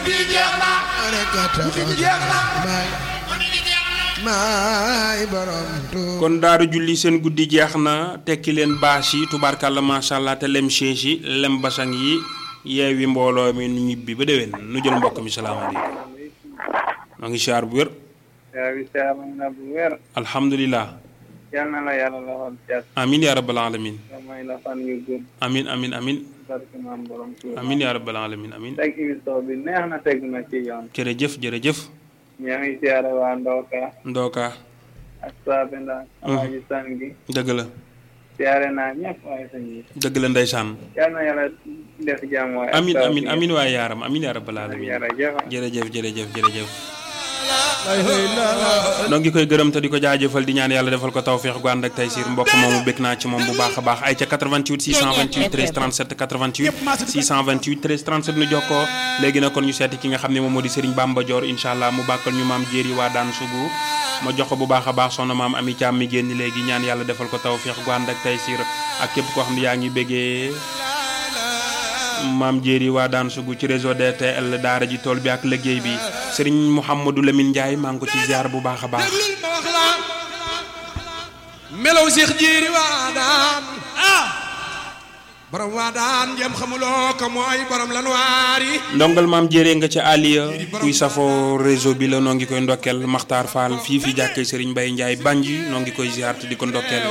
gi jeex na rek a tax gi jeex na maay maay borom Tuuba kon daaru julli seen guddi jeex na tekki leen bâche yi tubaarkàlla macha allah te lem chaise yi lem basang yi yeewi mbooloo mi nu ñibbi ba déwén nu jël mbokk mi salaamaaleykum maa ngi siyaar bu wér yaa bi saama na bu wér alhamdulilah yal na la yàlla la xool cat amin ya rabbal alamin nga may la fan yu gudd amin amin amin barke maam borom Tuuba amin ya rabbal alamin amin teg émission bi neex na teg na ci yoon jërëjëf jërëjëf ñaa ngi siyaare waa Ndoka ndooka ak Saabe Ndaa Alaaji San gi dëgg la siyaare naa ñëpp waaye sañ bi dëgg la ndeysaan yal na yàlla def jàmm waaye amin amin amin waaye yaaram amin ya rabbal alamin jërëjëf jërëjëf jërëjëf jërëjëf noo ngi koy gërëm te di ko jaajëfal di ñaan yàlla defal ko tawféex gu ànd ak tey siir mbokk moomu bëgg naa ci moom bu baax a baax ay ca 88 628 13 37 88 628 13 37 nu jox ko léegi nag kon ñu seeti ki nga xam ne moom moo di Serigne Bamba Dior incha allah mu bàkkal ñu maam jéeri waa daan sugu ma jox ko bu baax a baax soxna maam Ami Thiam mi génn léegi ñaan yàlla defal ko tawféex gu ànd ak tey siir ak képp koo xam ne yaa ngi bëggee maam jéeri waa daan sugu ci réseau DTL daara ji tool bi ak liggéey bi Serigne Mouhamadou Lamine Ndiaye maa ngi ko ci ziar bu baax a baax déglul ma wax la melaw Seex Jéeri waa daan ah borom waa daan jëm xamuloo ko mooy borom lan waari ndongal maam jëree nga ca Aliya kuy safoo réseau bi la noo ngi koy ndokkeel Makhtar Fall fii fi jàkkee Serigne Baye Ndiaye Banji noo ngi koy ziar te di ko ndokkeel